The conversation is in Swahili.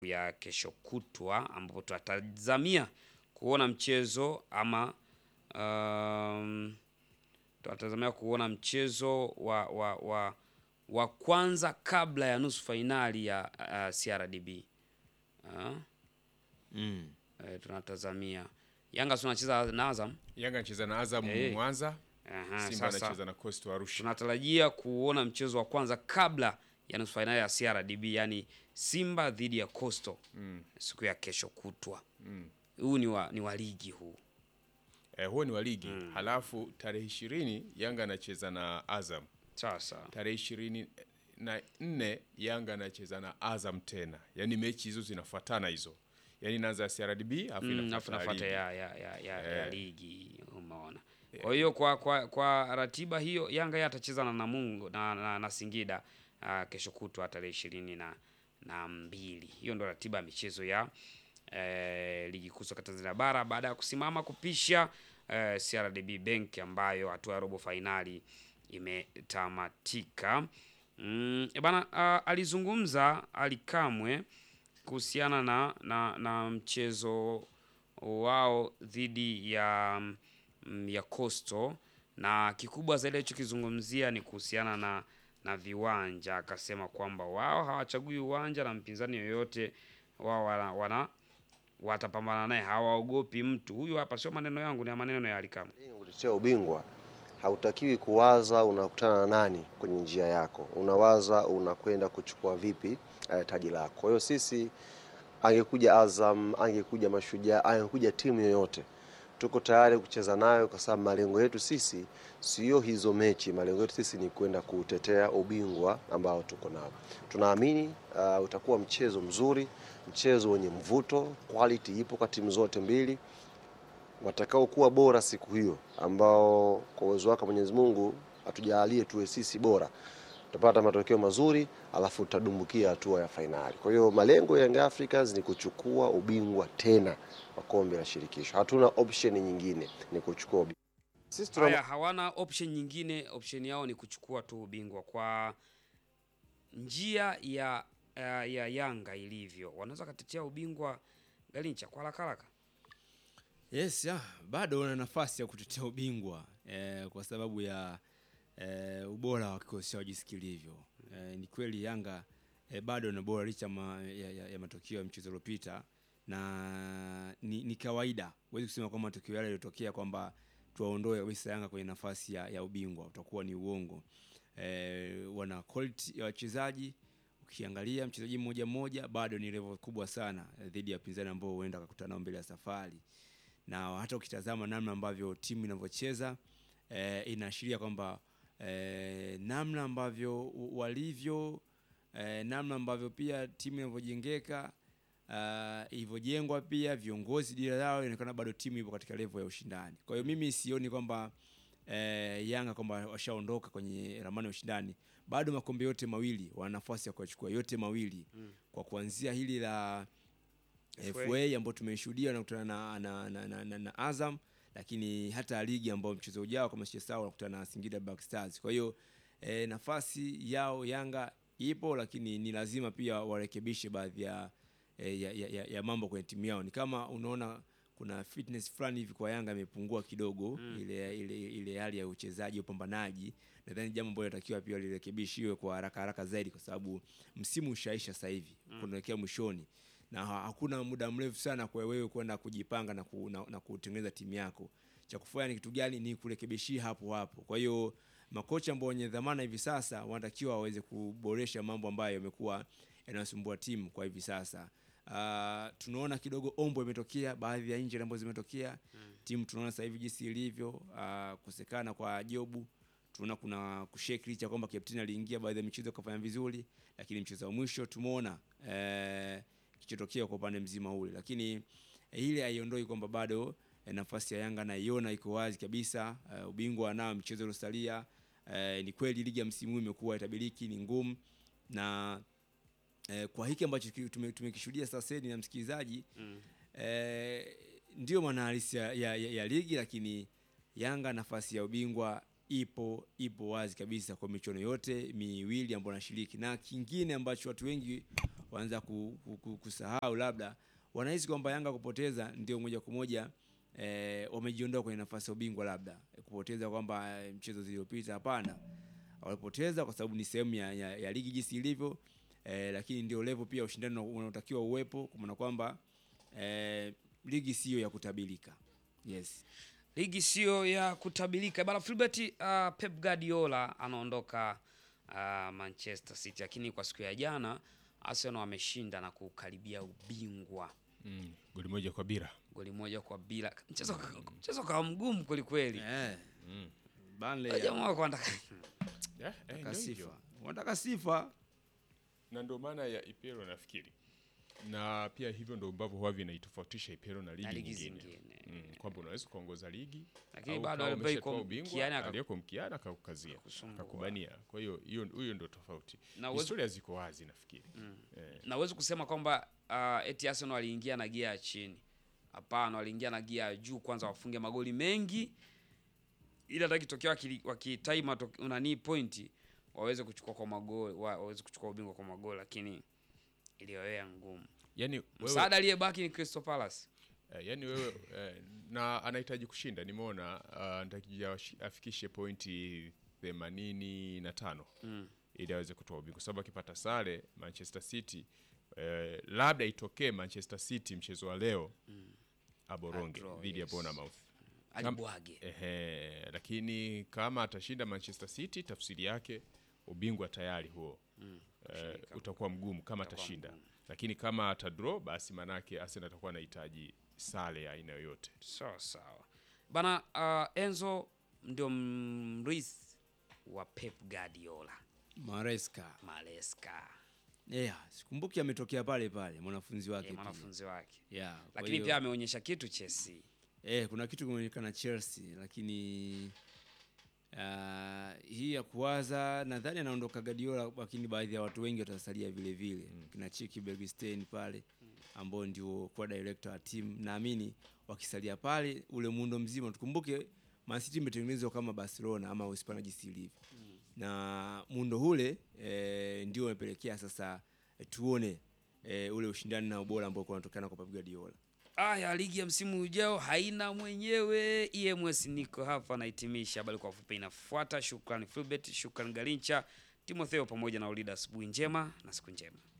ya kesho kutwa ambapo tunatazamia kuona mchezo ama um, tunatazamia kuona mchezo wa, wa, wa, wa kwanza kabla ya nusu fainali ya uh, CRDB uh, Mm. eh, tunatazamia Yanga si wanacheza na Azam. Yanga anacheza na Azam Eh. Mwanza, Aha, Simba sasa anacheza na Coastal Arusha. tunatarajia kuona mchezo wa kwanza kabla ya nusu fainali ya CRDB, yani Simba dhidi ya Coastal Mm. siku ya kesho kutwa. Mm. Huu ni wa, ni wa ligi huu. Eh, huo ni wa ligi. Halafu tarehe ishirini Yanga anacheza na Azam. Sasa Tarehe ishirini na nne Yanga anacheza na Azam tena, yaani mechi hizo zinafuatana hizo, yaani inaanza CRDB afu mm, inafuata afu nafuata ligi. ya, ya, ya, ya, ya Eh. ligi umeona. Kwa hiyo kwa, kwa, kwa ratiba hiyo Yanga yeye atacheza na Namungo na, na, na Singida uh, kesho kutwa tarehe ishirini na, na mbili. Hiyo ndo ratiba ya michezo ya eh, ligi kuu soka Tanzania bara baada ya kusimama kupisha eh, CRDB Bank ambayo hatua ya robo fainali imetamatika. Mm, e bana uh, alizungumza Ali Kamwe kuhusiana na, na, na mchezo wao dhidi ya mm, ya Coastal na kikubwa zaidi alichokizungumzia ni kuhusiana na na viwanja. Akasema kwamba wao hawachagui uwanja na mpinzani yoyote wao wana, wana watapambana naye, hawaogopi mtu. Huyu hapa sio maneno yangu, ni maneno ya Ali Kamwe. Kutetea ubingwa hautakiwi kuwaza unakutana na nani kwenye njia yako, unawaza unakwenda kuchukua vipi eh, taji lako. Kwa hiyo sisi, angekuja Azam, angekuja Mashujaa, angekuja timu yoyote, tuko tayari kucheza nayo, kwa sababu malengo yetu sisi sio hizo mechi. Malengo yetu sisi ni kwenda kutetea ubingwa ambao tuko nao. Tunaamini uh, utakuwa mchezo mzuri, mchezo wenye mvuto, quality ipo kwa timu zote mbili watakaokuwa bora siku hiyo, ambao kwa uwezo wake Mwenyezi Mungu atujalie tuwe sisi bora, tutapata matokeo mazuri, alafu tutadumbukia hatua ya fainali. Kwa hiyo malengo ya Young Africans ni kuchukua ubingwa tena wa kombe la shirikisho. Hatuna option nyingine, ni kuchukua ubingwa. Sisi tuna Haya, hawana option nyingine, option yao ni kuchukua tu ubingwa. Kwa njia ya ya, ya Yanga ilivyo, wanaweza katetea ubingwa Galincha kwa haraka haraka. Yes, ya, bado wana nafasi ya kutetea ubingwa eh, kwa sababu ya eh, ubora wa kikosi chao jinsi kilivyo. Eh, ni kweli Yanga eh, bado na bora licha ma, ya, ya, ya matokeo ya mchezo uliopita na ni, ni kawaida, huwezi kusema kwamba matokeo yale yaliyotokea kwamba tuwaondoe kabisa Yanga kwenye nafasi ya, ya ubingwa, utakuwa ni uongo. Eh, wana quality ya wachezaji ukiangalia mchezaji mmoja mmoja bado ni level kubwa sana eh, dhidi ya wapinzani ambao huenda akakutana nao mbele ya safari na hata ukitazama namna ambavyo timu inavyocheza eh, inaashiria kwamba eh, namna ambavyo u- walivyo eh, namna ambavyo pia timu inavyojengeka uh, ilivyojengwa pia viongozi dira yao inaonekana bado timu ipo katika level ya ushindani. Kwa hiyo mimi sioni kwamba eh, Yanga kwamba washaondoka kwenye ramani ya ushindani. Bado makombe yote mawili wana nafasi ya kuyachukua yote mawili Mm. kwa kuanzia hili la FA. FA ambao tumeshuhudia nakutana na, na, na, na, na, na Azam, lakini hata ligi ambao mchezo ujao kama sijasahau wanakutana na Singida Black Stars. Kwa hiyo eh, nafasi yao Yanga ipo, lakini ni lazima pia warekebishe baadhi ya, eh, ya, ya, ya, ya mambo kwenye timu yao. Ni kama unaona kuna fitness fulani hivi kwa Yanga imepungua kidogo Mm. ile, ile, ile hali ya uchezaji upambanaji. Nadhani jambo ambalo inatakiwa pia lirekebishiwe kwa haraka haraka zaidi, kwa sababu msimu ushaisha sasa hivi kunaelekea mwishoni na ha- hakuna muda mrefu sana kwa wewe kwenda kujipanga na, ku, na, na kutengeneza timu yako. Cha kufanya ni kitu gani? Ni kurekebishia hapo hapo. Kwa hiyo makocha ambao wenye dhamana hivi sasa wanatakiwa waweze kuboresha mambo ambayo yamekuwa yanasumbua timu kwa hivi sasa. Uh, tunaona kidogo ombo imetokea, baadhi ya injury ambazo zimetokea timu, tunaona sasa hivi jinsi ilivyo, uh, kusekana kwa Jobu tunaona kuna kushake licha kwamba captain aliingia baadhi ya michezo akafanya vizuri, lakini mchezo wa mwisho tumeona eh, kichotokea kwa upande mzima ule, lakini eh, ile haiondoi kwamba bado eh, nafasi ya Yanga naiona iko wazi kabisa. Eh, ubingwa nao mchezo uliosalia, eh, ni kweli ligi ya msimu huu imekuwa itabiriki, ni ngumu na eh, kwa hiki ambacho ki- tume- tumekishuhudia sasa ni na msikilizaji Mm. eh, ndio maana halisi ya, ya, ya, ya ligi, lakini Yanga nafasi ya ubingwa ipo ipo wazi kabisa kwa michuano yote miwili ambayo anashiriki, na kingine ambacho watu wengi wanaanza ku, ku, ku, kusahau labda wanahisi kwamba Yanga kupoteza ndio moja kwa moja eh, wamejiondoa kwenye nafasi ya ubingwa labda kupoteza kwamba eh, mchezo zilizopita. Hapana, walipoteza kwa sababu ni sehemu ya, ya, ya ligi jinsi ilivyo eh, lakini ndio level pia ushindani una- unaotakiwa uwepo, kwa maana kwamba eh, ligi siyo ya kutabirika. Yes. ligi sio ya kutabilika bana Filbert. Uh, Pep Guardiola anaondoka uh, Manchester City, lakini kwa siku ya jana Arsenal wameshinda na kukaribia ubingwa mm. goli moja kwa bila goli moja kwa bila. Mchezo mchezo kawa mgumu kweli kweli. Eh. mm. Burnley Jamaa wako wanataka yeah, eh, wanataka ndio sifa. hivyo. Wanataka sifa. na ndio maana ya ipero nafikiri na pia hivyo ndo ambavyo huwa vinaitofautisha ipero na ligi, Na ligi nyingine zingine. mm, kwamba unaweza kuongoza ligi Lakini au bado kama alibaki umeshatoa kwa ubingwa, mkiani aka- aliyeko mkiani akakukazia Akakusumbua. akakubania kwa hiyo hiyo huyo ndo tofauti Na uwezi- historia ziko wazi nafikiri eh, na uwezi kusema kwamba uh, eti Arsenal waliingia na gia ya chini. Hapana, waliingia na gia ya juu, kwanza wafunge magoli mengi, ili hata kitokea wakili- wakitai mato- nani pointi waweze kuchukua kwa magoli, wa- waweze kuchukua ubingwa kwa magoli, lakini iliyowea ngumu. yani wewe, Msaada aliyebaki ni Crystal Palace. eh, yani wewe eh, na anahitaji kushinda nimeona uh, anatakia washi- afikishe pointi themanini na tano Mm. ili aweze kutoa ubingwa kwa sababu akipata sare Manchester City eh, labda itokee Manchester City mchezo wa leo aboronge Adraw, dhidi ya yes. Bournemouth Alibwage. Ehe, lakini kama atashinda Manchester City tafsiri yake ubingwa tayari huo eh, utakuwa mgumu kama Utakuwa atashinda mgumu. lakini kama atadraw basi manake Arsenal atakuwa anahitaji sare ya aina yoyote Sawa sawa bana. Uh, Enzo ndio mrithi wa Pep Guardiola Maresca. Maresca, Yeah, sikumbuki ametokea pale pale mwanafunzi wake eh, pia. mwanafunzi wake, Yeah, kwa lakini hiyo- pia ameonyesha kitu Chelsea. Eh, kuna kitu kimeonekana Chelsea lakini uh, hii ya kuwaza nadhani anaondoka Guardiola, lakini baadhi ya watu wengi watasalia vile vile mm. kina Chiki Bergstein pale ambao ndio kwa director wa timu, naamini wakisalia pale ule muundo mzima, tukumbuke Man City imetengenezwa kama Barcelona ama Uhispania jinsi ilivyo na muundo ule e, ndio umepelekea sasa e, tuone e, ule ushindani na ubora ambao unatokana kwa Pep Guardiola. Aya, ligi ya msimu ujao haina mwenyewe. EMS niko hapa nahitimisha. Habari kwa fupi inafuata. Shukrani Filbert, shukrani Galincha, Timotheo pamoja na Ulida. Asubuhi njema na siku njema.